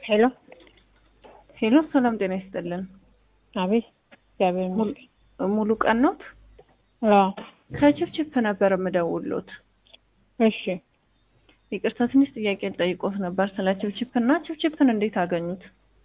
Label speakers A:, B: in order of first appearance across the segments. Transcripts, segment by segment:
A: ሄሎ
B: ሄሎ፣ ሰላም ጤና ይስጥልን።
A: አቤት። እግዚአብሔር ይመስገን።
B: ሙሉ ቀን ኖት?
A: አዎ።
B: ከችፕችፕ ነበር የምደውሎት።
A: እሺ።
B: ይቅርታ ትንሽ ጥያቄ ልጠይቆት ነበር ስለ ችፕችፕ እና ችፕችፕን እንዴት አገኙት?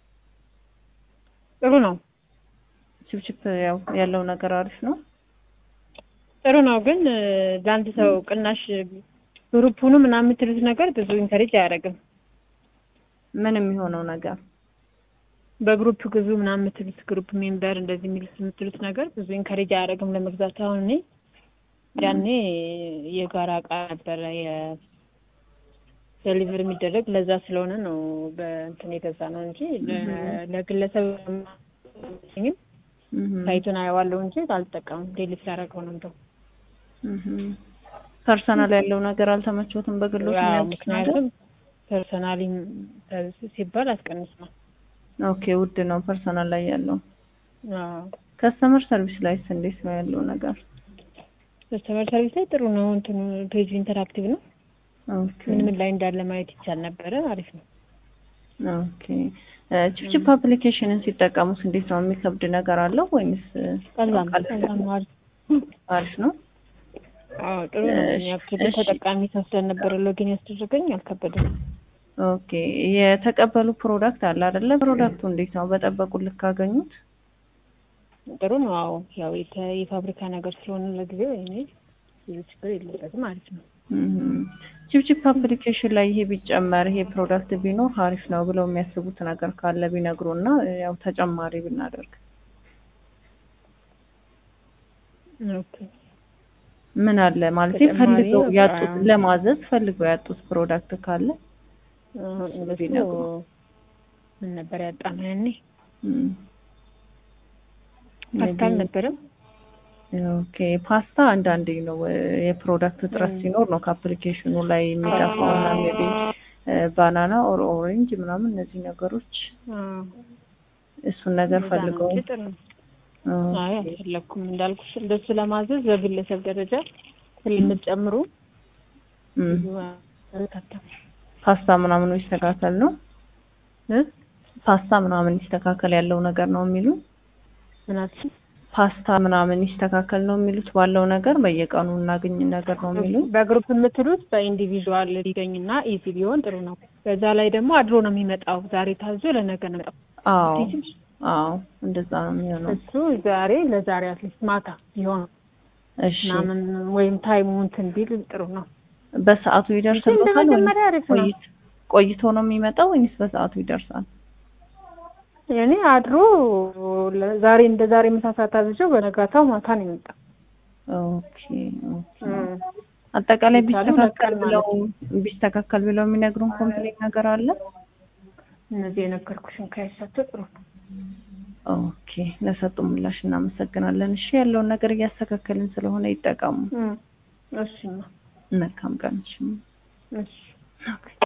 A: ጥሩ ነው።
B: ችፕችፕ ያው ያለው ነገር አሪፍ ነው።
A: ጥሩ ነው ግን እ፣ ለአንድ ሰው ቅናሽ ግሩፑኑ ምናምን የምትሉት ነገር ብዙ ኢንከሬጅ አያደርግም።
B: ምን የሚሆነው ነገር
A: በግሩፕ ግዙ ምናምን የምትሉት ግሩፕ ሜምበር እንደዚህ የሚሉት የምትሉት ነገር ብዙ ኢንከሬጅ አያደርግም ለመግዛት። አሁን እኔ ያኔ የጋራ እቃ ነበረ የዴሊቨር የሚደረግ ለዛ ስለሆነ ነው በእንትን የገዛ ነው እንጂ ለ- ለግለሰብ ኝም ሳይቱን አየዋለሁ እንጂ አልጠቀምም። ዴሊ ስላደረገው ነው እንደው
B: ፐርሰናል ያለው ነገር አልተመቾትም። በግሎት
A: ያው
B: የሚያውቁት ነገር
A: ምክንያቱም ፐርሰናሊ ሲባል አስቀንስ ነው።
B: ኦኬ፣ ውድ ነው ፐርሰናል ላይ ያለው።
A: አዎ
B: ከስተመር ሰርቪስ ላይስ እንዴት ነው ያለው ነገር?
A: ከስተመር ሰርቪስ ላይ ጥሩ ነው። እንትኑ ፔጁ ኢንተራክቲቭ ነው።
B: ኦኬ
A: ምን ምን ላይ እንዳለ ማየት ይቻል ነበረ። አሪፍ ነው።
B: ኦኬ ችፕችፕ አፕሊኬሽንን ሲጠቀሙት እንዴት ነው? የሚከብድ ነገር አለው ወይንስ
A: ቀላል ነው።
B: ቀላል
A: ቀላል ነው። አሪፍ
B: አሪፍ ነው?
A: አዎ ጥሩ ነው።
B: እሺ፣
A: ያክል
B: እሺ።
A: ተጠቃሚ ሰው ስለነበረ ሎጊን ያስደረገኝ አልከበደም።
B: ኦኬ የተቀበሉ ፕሮዳክት አለ አይደለ? ፕሮዳክቱ እንዴት ነው? በጠበቁ ልክ አገኙት?
A: ጥሩ ነው። አዎ ያው የተ- የፋብሪካ ነገር ስለሆነ ለጊዜው እኔ ብዙ ችግር የለበትም። አሪፍ ነው።
B: ችፕችፕ አፕሊኬሽን ላይ ይሄ ቢጨመር ይሄ ፕሮዳክት ቢኖር አሪፍ ነው ብለው የሚያስቡት ነገር ካለ ቢነግሩና ያው ተጨማሪ ብናደርግ
A: ኦኬ
B: ምን አለ ማለት
A: ተጨማሪ
B: ፈልገው
A: በቃ
B: ያጡት ለማዘዝ ፈልገው ያጡት ፕሮዳክት ካለ
A: አሁን እንደሱ
B: ቢነግሩ።
A: ምን ነበር ያጣነው ያኔ?
B: እም፣
A: ፓስታ
B: maybe-
A: አልነበረም?
B: ኦኬ ፓስታ አንዳንዴ ነው እ፣ የፕሮዳክት እጥረት ሲኖር ነው ከአፕሊኬሽኑ ላይ የሚጠፋው እና ሜቢ ባናና ኦር ኦሬንጅ ምናምን እነዚህ ነገሮች
A: አዎ
B: እሱን ነገር
A: እንደዛ ነው
B: ፈልገው
A: እንጂ ጥሩ ነው።
B: ኦኬ።
A: አይ አልፈለኩም እንዳልኩሽ እንደሱ ለማዘዝ በግለሰብ ደረጃ ስለምትጨምሩ
B: እም፣
A: ብዙ አልካተም
B: ፓስታ ምናምኑ ይስተካከል ነው
A: እ
B: ፓስታ ምናምን ይስተካከል ያለው ነገር ነው የሚሉ
A: ምናት
B: ፓስታ ምናምን ይስተካከል ነው የሚሉት ባለው ነገር በየቀኑ እናገኝ ነገር ነው የሚሉ
A: በግሩፕ የምትሉት በኢንዲቪዥዋል ሊገኝና ኢዚ ቢሆን ጥሩ ነው። በዛ ላይ ደግሞ አድሮ ነው የሚመጣው። ዛሬ ታዞ ለነገ ነው የሚመጣው።
B: አዎ አዎ እንደዛ ነው የሚሆነው
A: እሱ ዛሬ ለዛሬ አትሊስት ማታ ቢሆን
B: እሺ
A: ምናምን ወይም ታይሙ እንትን ቢል ጥሩ ነው።
B: በሰዓቱ ይደርስልታል ወይስ
A: መጀመሪያ አሪፍ ነው።
B: ቆይቶ ቆይቶ ነው የሚመጣው ወይስ በሰዓቱ ይደርሳል
A: እኔ አድሮ ለ- ዛሬ እንደ ዛሬ ምሳ ሰዓት አዝዤው በነጋታው ማታ ነው የመጣው።
B: ኦኬ ኦኬ አጠቃላይ
A: ለምሳሌ
B: ቢስተካከል
A: ሁለት ቀን
B: ብለው ቢስተካከል ብለው የሚነግሩን ኮምፕሌን ነገር አለ
A: እነዚህ የነገርኩሽን ካይሳቸው ጥሩ ነው።
B: ኦኬ ለሰጡ ምላሽ እናመሰግናለን እሺ ያለውን ነገር እያስተካከልን ስለሆነ ይጠቀሙ
A: እም፣ እሺማ
B: መልካም ቀን እሺ
A: እሺ
B: ኦኬ